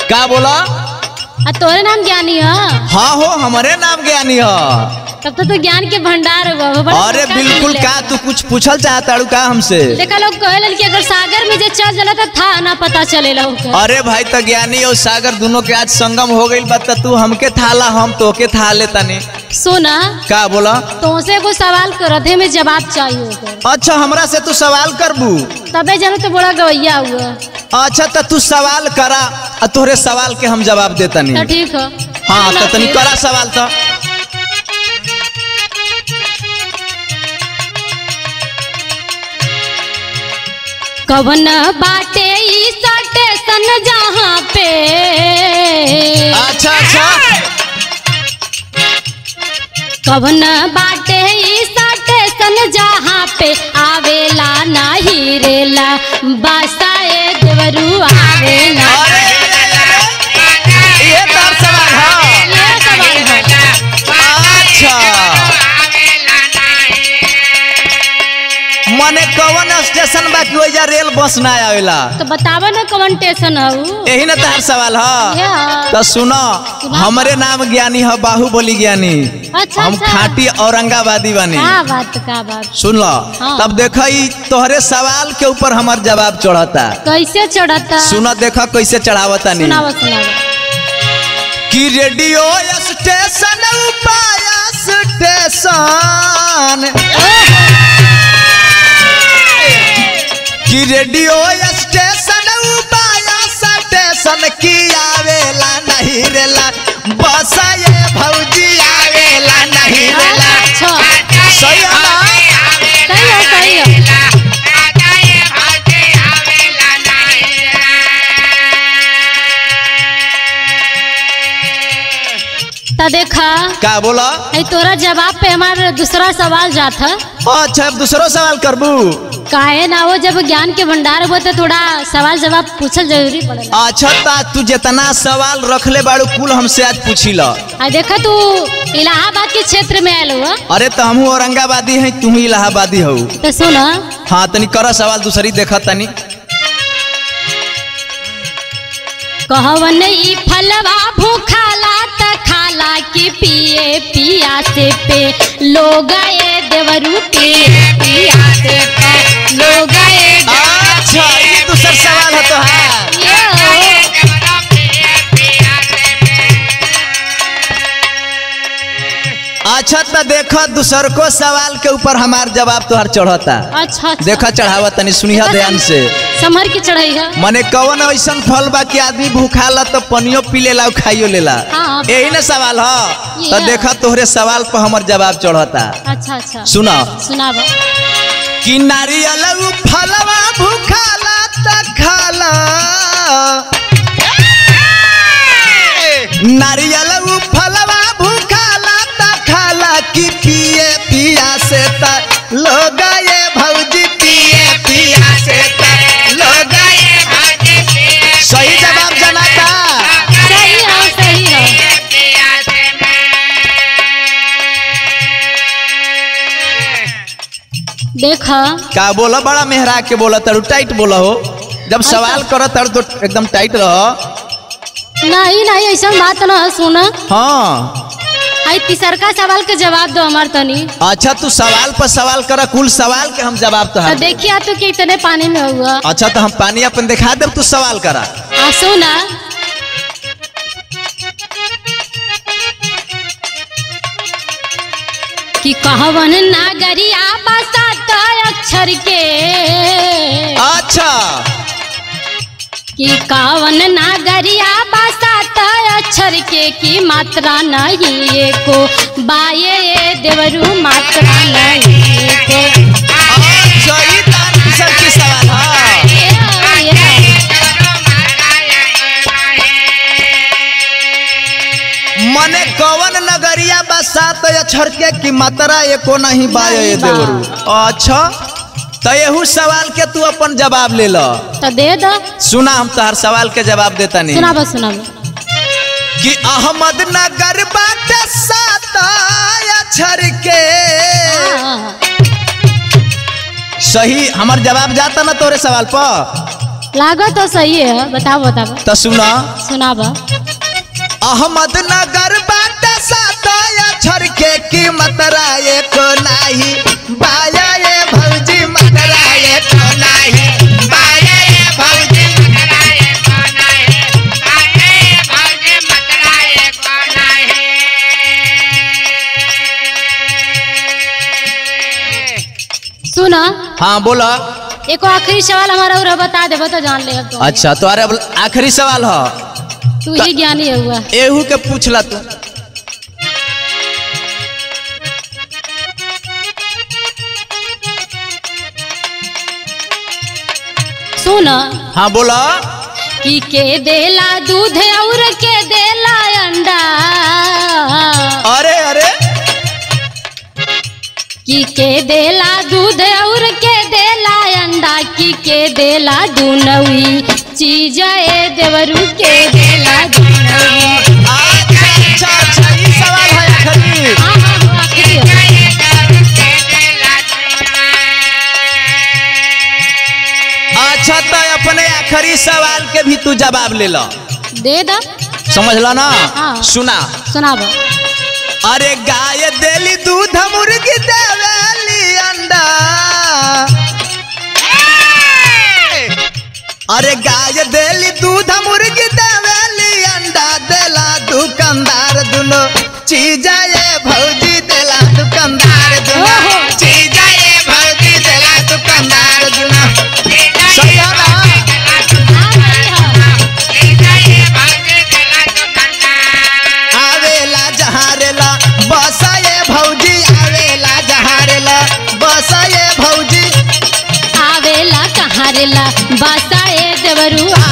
का बोला आ तोरे नाम ज्ञानी है हाँ हो हमारे नाम ज्ञानी है तब तो तू ज्ञान के भंडार हुआ हो, बड़ा अरे बड़का बिल्कुल मिल का तू कुछ पूछल चाहता का हमसे देखा लोग कहे कि अगर सागर में जे चल जला तो था ना पता चलेला ओकर अरे भाई तो ज्ञानी और सागर दोनों के आज संगम हो गई बा त तू हमके थाला हम तोके था ले तनी सुना का बोला तुमसे को सवाल करत है में जवाब चाहिए ओकर अच्छा हमरा से तू सवाल करबू तबे जानो तो बड़ा गवैया हुआ अच्छा तो तू सवाल करा और तोहरे सवाल के हम जवाब देतनी तो ठीक है हाँ सुना तो तनी फिर। करा सवाल तो कवन बाटे ई स्टेशन जहाँ पे अच्छा अच्छा कवन बाटे ई स्टेशन जहाँ पे आवेला नाही रेला बसाए देवरू आवेला अरे ये तार सवाल हाँ ये सवाल है अच्छा मने कवन स्टेशन बा कि ओइजा रेल बस ना आवेला तो बतावा ना कवन स्टेशन है उ? यही ना तार सवाल है ये है। तो सुनो हमरे नाम ज्ञानी है बाहुबली ज्ञानी अच्छा हम अच्छा खाटी औरंगाबादी बनी का बात का बात सुन लो हाँ। तब देख तोहरे सवाल के ऊपर हमार जवाब चढ़ता कैसे चढ़ता सुन देख कैसे चढ़ावता नहीं सुनावा सुनावा कि रेडियो स्टेशन उपाय स्टेशन कि रेडियो स्टेशन उपाय स्टेशन की आवेला नहीं रेला बस ये भौजी आवेला नहीं रेला अच्छा सही है ना सही है सही है तो देखा का बोला है तोरा जवाब पे हमारा दूसरा सवाल जात है अच्छा अब दूसरो सवाल करबू काहे ना वो जब ज्ञान के भंडार हो तो थोड़ा सवाल जवाब पूछल जरूरी पड़ेला अच्छा ता तू जितना सवाल रखले बाड़ू कुल हमसे आज पूछी ल आ देखा तू इलाहाबाद के क्षेत्र में आयल हुआ अरे तो हमहू औरंगाबादी है तू ही इलाहाबादी हो तो सुन हाँ तनी कर सवाल दूसरी देखा तनी कहवन ई फलवा भूखाला त खाला के पिए पिया से पे लोग ये देवरू पिए पिया से पे लोग ये अच्छा ये दूसर सवाल है तो हाँ ये अच्छा तो देखो दूसर को सवाल के ऊपर हमार जवाब तोहर चढ़ता अच्छा अच्छा देखा चढ़ावा तनी सुनिया ध्यान से समर की चढ़ाई है मने कवन ऐसन फल बा कि आदमी भूखा ला तो पनियो पी लेला और खाइयो लेला हाँ। यही ना सवाल है ये तो है। देखा तोहरे सवाल पर हमर जवाब चढ़ता अच्छा अच्छा सुना सुनाब कि नारियल उ फलवा भूखाला त खाला नारियल उ फलवा भूखाला त खाला कि पिए पिया से त लोग ये भौजी पिए पिया से त लोग ये भौजी पिए सही जवाब जनाता सही है सही है देखा का बोला बड़ा मेहरा के बोला तड़ू टाइट बोला हो जब सवाल करो तड़ तो एकदम टाइट रहो नहीं नहीं ऐसा बात ना है सुना हाँ आई तीसरका सवाल के जवाब दो हमार तनी अच्छा तू सवाल पर सवाल कर कुल सवाल के हम जवाब तो तो देखिए तू कि इतने पानी में हुआ अच्छा तो हम पानी अपन दिखा दे तू सवाल करा आ सुना कि कहवन नागरिया बसात अक्षर के अच्छा कि कावन नागरिया बसात अक्षर के की मात्रा नहीं एको बाये ये देवरू मात्रा नहीं एको अच्छा ई तार किसर की सवाल हाँ ये ये मने कवन नगरिया बसात अक्षर के की मात्रा एको नहीं बाय नहीं बा। देवरू अच्छा तो यहू सवाल के तू अपन जवाब ले लो तो दे दो सुना हम तोहर सवाल के जवाब देता नहीं सुनाबो सुनाबो कि अहमदनगर बाटे सात अक्षर के हाँ, सही हमार जवाब जाता ना तोरे सवाल पर लागत तो सही है बताओ बताओ तो सुना सुनाब अहमदनगर बाटे सात अक्षर के कीमत राये को नाही बाया ये भौजी मतराये को नाही बाया ये भौजी सुना हाँ बोला एको आखिरी सवाल हमारा उरा बता देबो तो जान ले तो अच्छा तो अरे अब आखिरी सवाल है तू ही ज्ञानी है हुआ एहू के पूछला तू सुन हाँ बोला कि के देला दूध और के देला अंडा अरे अरे कि के देला दूध और के देला अंडा कि के देला दुनवी चीज ए देवरू के देला दुनवी अच्छा अच्छा अच्छा ये सवाल है आखिरी हाँ हाँ हाँ, आखिरी है। अच्छा तो अपने आखिरी सवाल के भी तू जवाब ले लो दे दा समझला ना हाँ। सुना सुनाब अरे गाय देली दूध मुर्गी देवेली अंडा अरे गाय देली दूध मुर्गी देवेली अंडा देला दुकानदार दुनो चीज ये भौजी देला दुकानदार दुनो ओहो। चीज ये भौजी देला दुकानदार दुनो सही है ना आवेला जहारेला बस ये भौजी आवेला जहारेला बस ये भौजी आवेला कहाँ रेला बासा ए देवरू